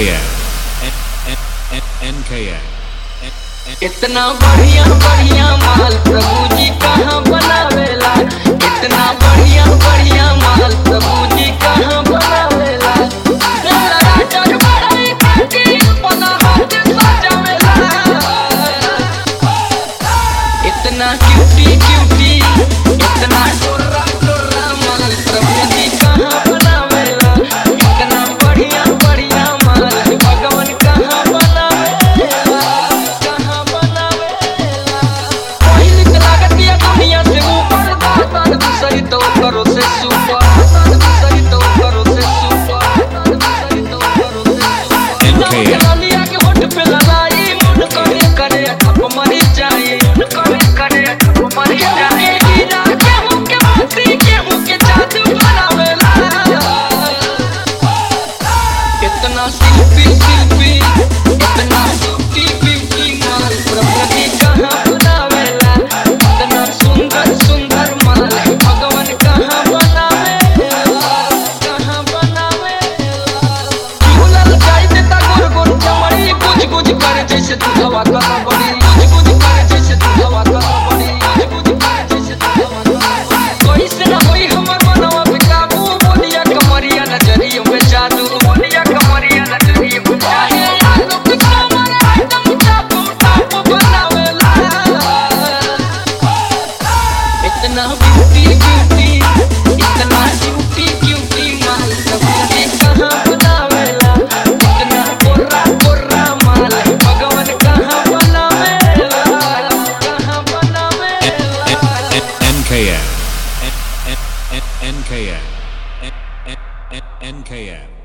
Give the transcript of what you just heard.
NKN. N- N- N- NKN. N- N- इतना बढ़िया बढ़िया माल प्रभु जी कहाँ बनावेला इतना बढ़िया बढ़िया माल प्रभु जी कहाँ बनावेला मेरा राजा बड़ाई करके अपना हाथ सजावेला इतना क्यूटी क्यूटी इतना टोरा टोरा माल प्रभु जी कहाँ बनावेला इतना बढ़िया बढ़िया माल भगवान कहाँ बनावेला कहाँ बनावेला पहिल के लागत ये दुनिया से ऊपर दातार दूसरी तो करो से सुपर दातार दूसरी तो करो से सुपर दातार दूसरी तो करो से सुपर NKN. लालिया के होठ पे लगाई मुंड करे करे ठप मरी जाए मुंड करे करे ठप मरी जाए हीरा के मुंह के मोती के मुंह के जादू बनावेला इतना शिल्पी शिल्पी इतना ब्यूटी ब्यूटी माल प्रभु जी कहाँ बनावेला इतना सुंदर सुंदर माल भगवान कहाँ बनावेला कहाँ बनावेला झूलल जाई देता गोर गोर चमड़ी गुज गुज करे जैसे दूधवा कला बड़ी गुज गुज करे जैसे दूधवा कला बड़ी गुज गुज करे जैसे दूधवा कला बड़ी कोई से ना होई हमर मनवा पे काबू बोलिया कमरिया नजरियों में जादू बोलिया कमरिया नजरियों में जादू आलू के कमर एकदम चापू टापू बनावेला इतना ब्यूटी ब्यूटी इतना क्यूटी क्यूटी माल प्रभु जी कहाँ बनावेला इतना कोरा कोरा माल भगवान कहाँ बनावेला कहाँ बनावेला NKN. N- N- N- NKN. N- N- N- NKN.